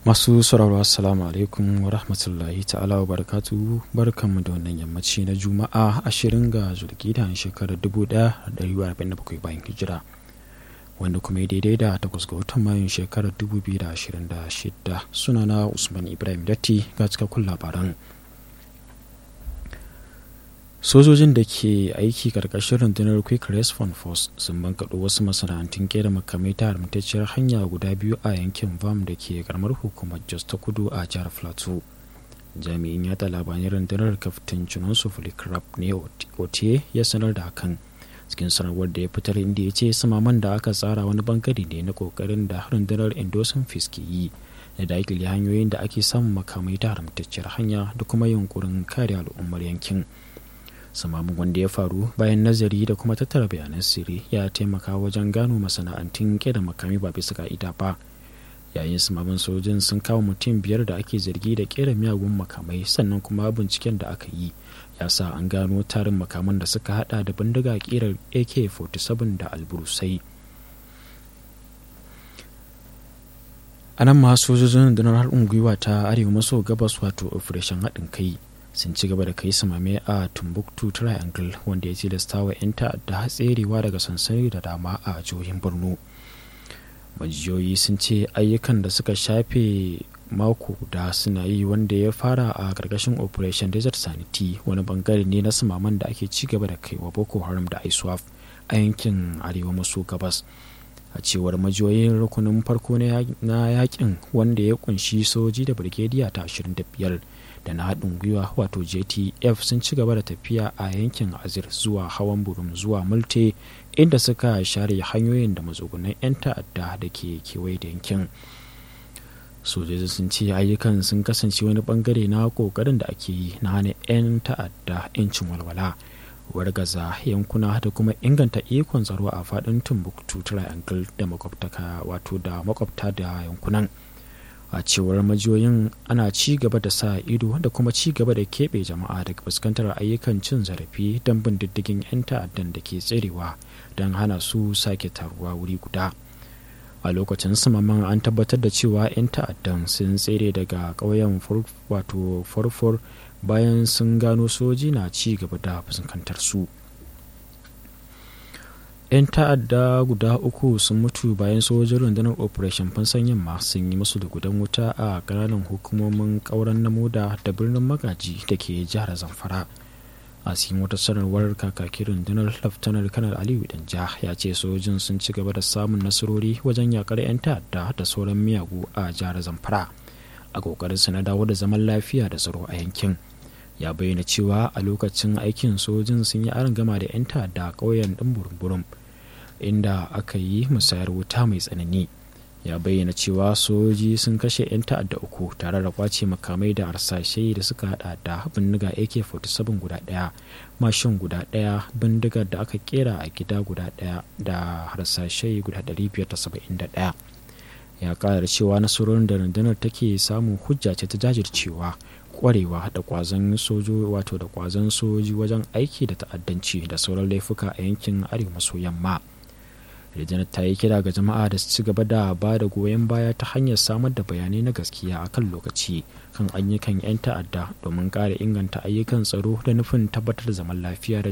masu sauraro assalamu alaikum wa rahmatullahi ta'ala wa barakatu barkanmu da wannan yammaci na juma'a ashirin ga zulkida shekarar 1447 bayan hijira wanda kuma ya daidai da takwas ga watan mayun shekarar 2026 sunana usman ibrahim datti ga cikakkun labaran sojojin da ke aiki karkashin rundunar quick response force sun bankaɗo wasu masana'antun kera makamai ta haramtacciyar hanya guda biyu a yankin vam da ke karamar hukumar jos ta kudu a jihar plateau jami'in yada labarai rundunar kaftin chinonsu flikrap ne otie ya sanar da hakan cikin sanarwar da ya fitar inda ya ce samaman da aka tsara wani bangare ne na kokarin da rundunar endosin ke yi da dakile hanyoyin da ake samun makamai ta haramtacciyar hanya da kuma yunkurin kare al'ummar yankin samamin wanda ya faru bayan nazari da kuma tattara bayanan sirri ya taimaka wajen gano masana'antun kera makami ba bisa ka'ida ba yayin samamin sojin sun kawo mutum biyar da ake zargi da kera miyagun makamai sannan kuma binciken da aka yi ya sa an gano tarin makaman da suka hada da bindiga kirar ak-47 da alburusai a nan ma sojojin rundunar haɗin gwiwa ta arewa maso gabas wato operation haɗin kai sun ci gaba da kai samame a tumbuktu triangle wanda ya tilasta wa 'yan ta'adda hatserewa daga sansani da dama a jihohin borno majiyoyi sun ce ayyukan da suka shafe mako da suna yi wanda ya fara a ƙarƙashin operation desert sanity wani bangare ne na samaman da ake ci gaba da kai wa boko haram da iswaf a yankin arewa maso gabas a cewar majiyoyin rukunin farko na yakin wanda ya kunshi soji da birgediya ta 25 da na haɗin gwiwa wato jtf sun ci gaba da tafiya a yankin azir zuwa hawan burum zuwa multe inda suka share hanyoyin da matsugunan 'yan ta'adda da ke kewaye da yankin sojoji sun ce ayyukan sun kasance wani bangare na kokarin da ake yi na hana 'yan ta'adda 'yancin walwala wargaza yankuna da kuma inganta ikon tsaro a faɗin timbuktu triangle da makwabtaka wato da makwabta da yankunan a cewar majiyoyin ana ci gaba da sa ido da kuma ci gaba da keɓe jama'a daga fuskantar ayyukan cin zarafi don bin diddigin 'yan ta'addan da ke tserewa don hana su sake taruwa wuri guda a lokacin samaman an tabbatar da cewa 'yan ta'addan sun tsere daga ƙauyen wato farfor bayan sun gano soji na ci gaba da fuskantar su 'yan ta'adda guda uku sun mutu bayan sojin rundunar operation fansan yamma sun yi musu da gudan wuta a ƙananan hukumomin ƙauren namoda da birnin magaji da ke jihar zamfara a cikin wata sanarwar kakakin rundunar laftanar kanar aliyu danja ya ce sojin sun ci gaba da samun nasarori wajen yakar 'yan ta'adda da sauran miyagu a jihar zamfara a kokarin su na dawo da zaman lafiya da tsaro a yankin ya bayyana cewa a lokacin aikin sojin sun yi gama da 'yan ta'adda a ƙauyen ɗin burburum inda aka yi musayar wuta mai tsanani ya bayyana cewa soji sun kashe 'yan ta'adda uku tare da kwace makamai da harsashe da suka hada da bindiga ak-47 guda daya mashin guda daya bindigar da aka kera a gida guda daya da harsashe guda 571 ya kara cewa nasarorin da rundunar take samun hujja ce ta jajircewa kwarewa da kwazon sojo wato da kwazon soji wajen aiki da ta'addanci da sauran laifuka a yankin arewa maso yamma Rijiyar ta yi kira ga jama'a da su ci gaba da ba da goyon baya ta hanyar samar da bayanai na gaskiya a kan lokaci kan ayyukan 'yan ta'adda domin ƙara inganta ayyukan tsaro da nufin tabbatar da zaman lafiya da